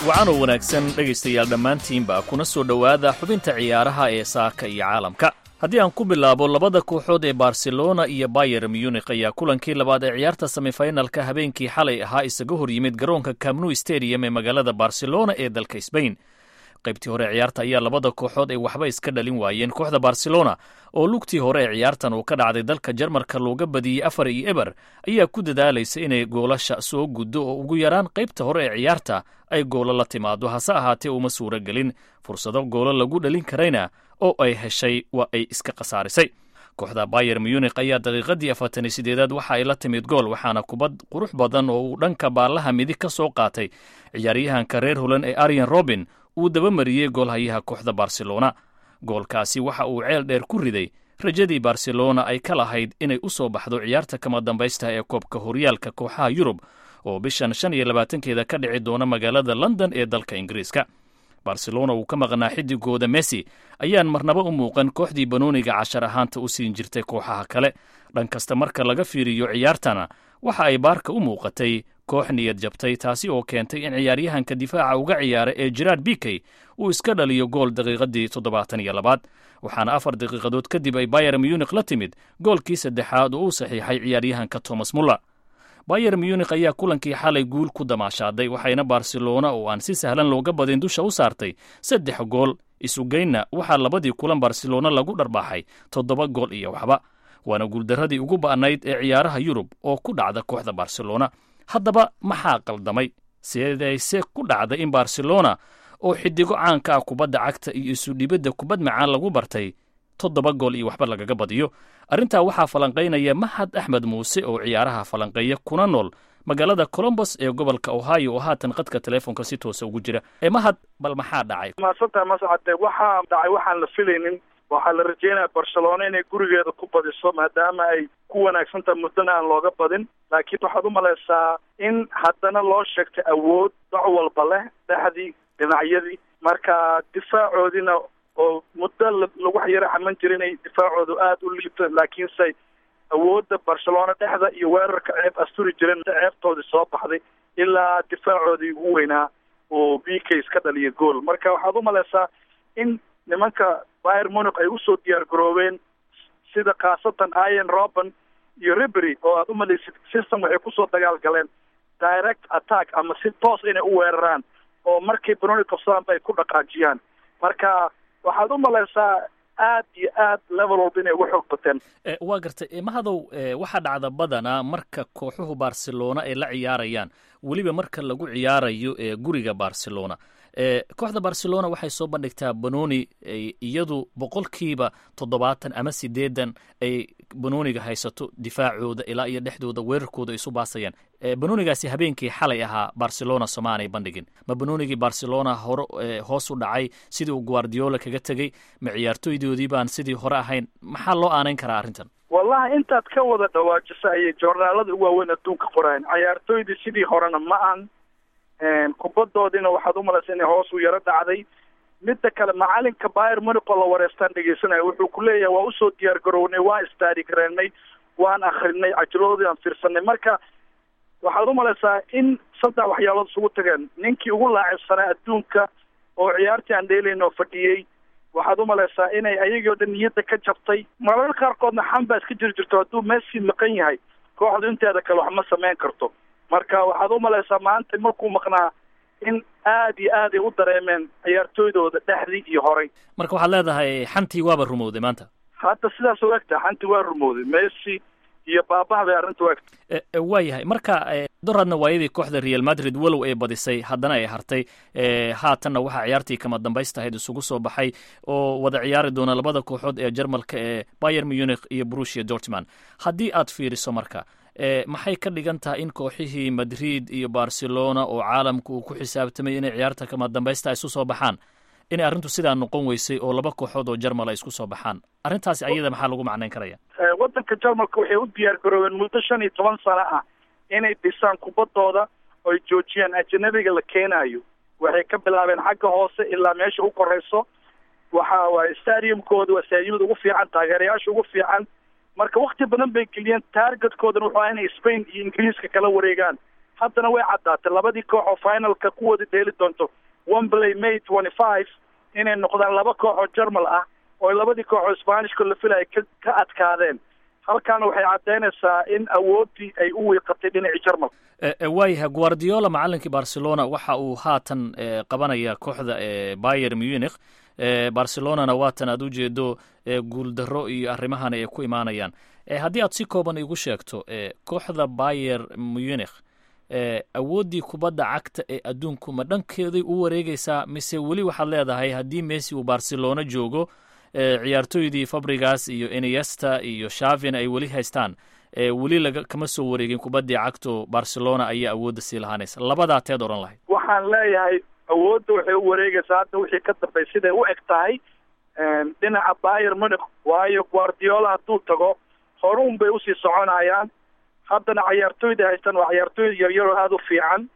wacanoo wanaagsan dhegaystayaal dhammaantiinba kuna soo dhowaada xubinta ciyaaraha ee saaka iyo caalamka haddii aan ku bilaabo labada kooxood ee barcelona iyo bayer munik ayaa kulankii labaad ee ciyaarta semifinalka habeenkii xalay ahaa isaga hor yimid garoonka camnu stadium ee magaalada barcelona ee dalka sbain qaybtii hore ciyaarta ayaa labada kooxood ay waxba iska dhalin waayeen kooxda barcelona oo lugtii hore ee ciyaartan uu ka dhacday dalka jarmarka looga badiyey afar iyo eber ayaa ku dadaalaysa inay goolasha soo guddo oo ugu yaraan qaybta hore ee ciyaarta ay goolo la timaado hase ahaatee uma suuro gelin fursado goolo lagu dhalin karayna oo ay heshay waa ay iska khasaarisay kooxda bayer munik ayaa daqiiqadii afartan iyo sideedaad waxa ay la timid gool waxaana kubad qurux badan oo uu dhanka baallaha midig ka soo qaatay ciyaaryahanka reer holan ee arian robin uu dabamariyey goolhayaha kooxda barcelona goolkaasi waxa uu ceel dheer ku riday rajadii barcelona ay ka lahayd inay u soo baxdo ciyaarta kama dambaysta ee koobka horyaalka kooxaha yurub oo bishan shan iyo labaatankeeda ka dhici doona magaalada london ee dalka ingiriiska barcelona uu ka maqnaa xidigooda messi ayaan marnaba u muuqan kooxdii banooniga cashar ahaanta u siin jirtay kooxaha kale dhan kasta marka laga fiiriyo ciyaartana waxa ay baarka u muuqatay koox niyad jabtay taasi oo keentay in ciyaaryahanka difaaca uga ciyaara ee jeraard bikey uu iska dhaliyo gool daqiiqadii toddobaatan iyo labaad waxaana afar daqiiqadood kadib ay bayer munik la timid goolkii saddexaad oo uu saxiixay ciyaaryahanka thomas muller bayer munik ayaa kulankii xalay guul ku damaashaaday waxayna barcelona oo aan si sahlan looga badin dusha u saartay saddex gool isugeynna waxaa labadii kulan barcelona lagu dharbaaxay toddoba gool iyo waxba waana guuldarradii ugu ba'nayd ee ciyaaraha yurub oo ku dhacda kooxda barcelona haddaba maxaa qaldamay sidayse ku dhacday in barcelona oo xidigo caanka ah kubadda cagta iyo isudhibadda kubad macaan lagu bartay toddoba gool iyo waxba lagaga badiyo arrintaa waxaa falanqaynaya mahad axmed muuse oo ciyaaraha falanqeeya kuna nool magaalada colombos ee gobolka ohio oo haatan qadka teleefonka si toosa ugu jira ee mahad bal maxaa dhacay maasanta mascade waxaa dhacay waxaan la filaynin waxaa la rajeynaya barcelona inay gurigeeda ku badiso maadaama ay ku wanaagsantaha muddana aan looga badin laakiin waxaad u malaysaa in haddana loo sheegtay awood doc walba leh dhexdii dhinacyadii marka difaacoodiina oo muddo lagu yaro xaman jira inay difaacoodu aada u liibto laakiinse awoodda barcelona dhexda iyo weerarka ceeb asturi jireen ceebtoodii soo baxday ilaa difaacoodii ugu weynaa oo b k ka dhaliya gool marka waxaad u malaysaa in nimanka bayer munic ay usoo diyaar garoobeen sida khaasatan ian roben iyo ribery oo aad u malaysid system waxay kusoo dagaal galeen direct attack ama si toos inay u weeraraan oo markay banoni qabsadaanba ay ku dhaqaajiyaan marka waxaad u malaysaa aad iyo aad level walba inay uga xoog bateen waa gartay mahadow waxaa dhacda badanaa marka kooxuhu barcelona ay la ciyaarayaan weliba marka lagu ciyaarayo ee guriga barcelona kooxda barcelona waxay soo bandhigtaa banoni iyadu boqolkiiba toddobaatan ama sideedan ay banoniga haysato difaacooda ilaa iyo dhexdooda weerarkooda ay isu baasayaan banonigaasi habeenkii xalay ahaa barcelona somaanay bandhigin ma banonigii barcelona hore hoos u dhacay sidii uu guardiola kaga tegey ma ciyaartoydoodii baan sidii hore ahayn maxaa loo aanayn karaa arrintan wallahi intaad ka wada dhawaajisa ayay joornaalada u waaweyn adduunka qorayan ciyaartoydii sidii horena ma aan kubaddoodiina waxaad u malaysa inay hoos u yaro dhacday midda kale macalinka bayer munic oo la wareystaan dhegeysanaya wuxuu ku leeyahay waa usoo diyaar garownay waan istaari gareennay waan akrinay cajiladoodii aan fiirsanay marka waxaad u malaysaa in saddex waxyaalood isugu tageen ninkii ugu laacibsanaa adduunka oo ciyaartii aan dheelayn oo fadhiyey waxaad u malaysaa inay ayagii oo dhan niyadda ka jabtay marar qaarkoodna xan baa iska jiri jirto hadduu messi maqan yahay kooxdu inteeda kale wax ma samayn karto marka waxaad u malaysaa maanta markuu maqnaa in aad iyo aad ay u dareemeen ciyaartooydooda dhexdii iyo horay marka waxaad leedahay xantii waaba rumowday maanta hadda sidaas u egta xantii waa rumowday messi iyo baabaha bay arrinta u egta waa yahay marka doradna waayadii kooxda real madrid walow ay badisay haddana ay hartay haatanna waxaa ciyaartii kama dambaystahayd isugu soo baxay oo wada ciyaari doona labada kooxood ee jarmalka ee bayer munich iyo brusia dortman haddii aad fiiriso marka maxay ka dhigan tahay in kooxihii madrid iyo barcelona oo caalamka uu ku xisaabtamay inay ciyaarta kama dambaysta isu soo baxaan inay arrintu sidaa noqon weysay oo laba kooxood oo jarmal ay isku soo baxaan arrintaasi ayada maxaa lagu macnayn karaya waddanka jarmalka waxay u diyaar garoobeen muddo shan iyo toban sano ah inay dhisaan kubaddooda oy joojiyaan ajanabiga la keenayo waxay ka bilaabeen xagga hoose ilaa meesha u korayso waxa waaye stadiumkooda waa stadiumada ugu fiican taageerayaasha ugu fiican marka wakti badan bay geliyeen taargetkoodana wuxuu aha inay spain iyo ingiriiska kala wareegaan haddana way caddaatay labadii koox oo finalka ku wada dheeli doonto wembley may twenty five inay noqdaan laba koox oo jermal ah oo labadii koox oo sbanishka la filaya ka ka adkaadeen halkaana waxay caddaynaysaa in awooddii ay u wiiqatay dhinacii jermal waayahay guardiola macalinkii barcelona waxa uu haatan qabanaya kooxda bayer munich barcelonana waatan aad ujeedo guuldaro iyo arrimahana ay ku imaanayaan haddii aad si kooban igu sheegto kooxda bayer munich awooddii kubadda cagta ee adduunku ma dhankeeday u wareegaysaa mise weli waxaad leedahay haddii messi uu barcelona joogo ciyaartooydii fabrigas iyo eniesta iyo shavin ay weli haystaan weli laga kama soo wareegin kubaddii cagto barcelona ayaa awoodda sii lahaanaysa labadaa teed odhan lahayd waxaan leeyahay awoodda waxay u wareegaysaa hadda wixii ka dambay siday u eg tahay dhinaca bayer munich waayo guardiola hadduu tago horuun bay usii soconayaan haddana cayaartooyda haystaan waa cayaartooy yaryaroo aada u fiican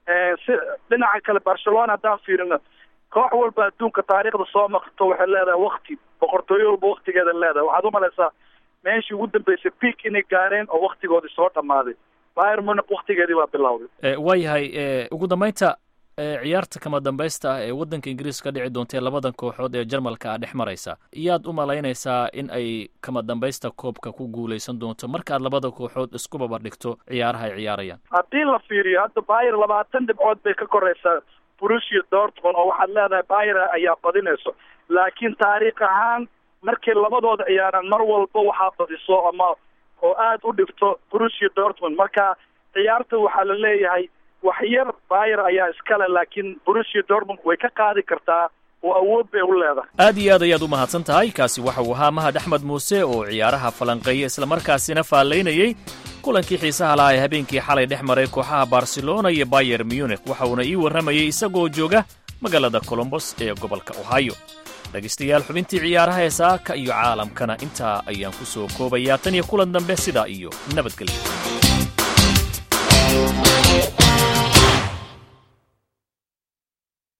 si dhinaca kale barcelona haddaan fiirino koox walba adduunka taariikhda soo maqto waxay leedahay wakti boqortooyo walba waktigeeda leedahay waxaad u malaysaa meeshii ugu dambeysay peak inay gaareen oo waktigoodii soo dhammaaday bayer munich waktigeedii baa bilowday waayahay ugu dambeynta ciyaarta kama dambaysta ah ee waddanka ingiriiska ka dhici doontae labadan kooxood ee jarmalka ah dhex maraysa iyaad u malaynaysaa in ay kama dambaysta koobka ku guulaysan doonto markaad labada kooxood isku babardhigto ciyaaraha ay ciyaarayaan haddii la fiiriyo hadda bayer labaatan dhibcood bay ka koraysaa brusia dortmund oo waxaad leedahay bayer ayaa badinayso laakiin taariikh ahaan markay labadooda ciyaaraan mar walba waxaa badiso ama oo aada u dhigto brusia dortmund marka ciyaarta waxaa la leeyahay wax yar bayer ayaa iskale laakiin brusia dortmund way ka qaadi kartaa oo awood bay u leedahay aad iyo aad ayaad u mahadsan tahay kaasi waxa uu ahaa mahad axmed muuse oo ciyaaraha falanqeeya islamarkaasina faallaynayey kulankii xiisaha lahaa ee habeenkii xalay dhex maray kooxaha barcelona iyo bayer munich waxa uuna ii warramayey isagoo jooga magaalada colombos ee gobolka ohio dhegaystayaal xubintii ciyaaraha ee saaka iyo caalamkana intaa ayaan ku soo koobayaa tan iyo kulan dambe sidaa iyo nabadgelyo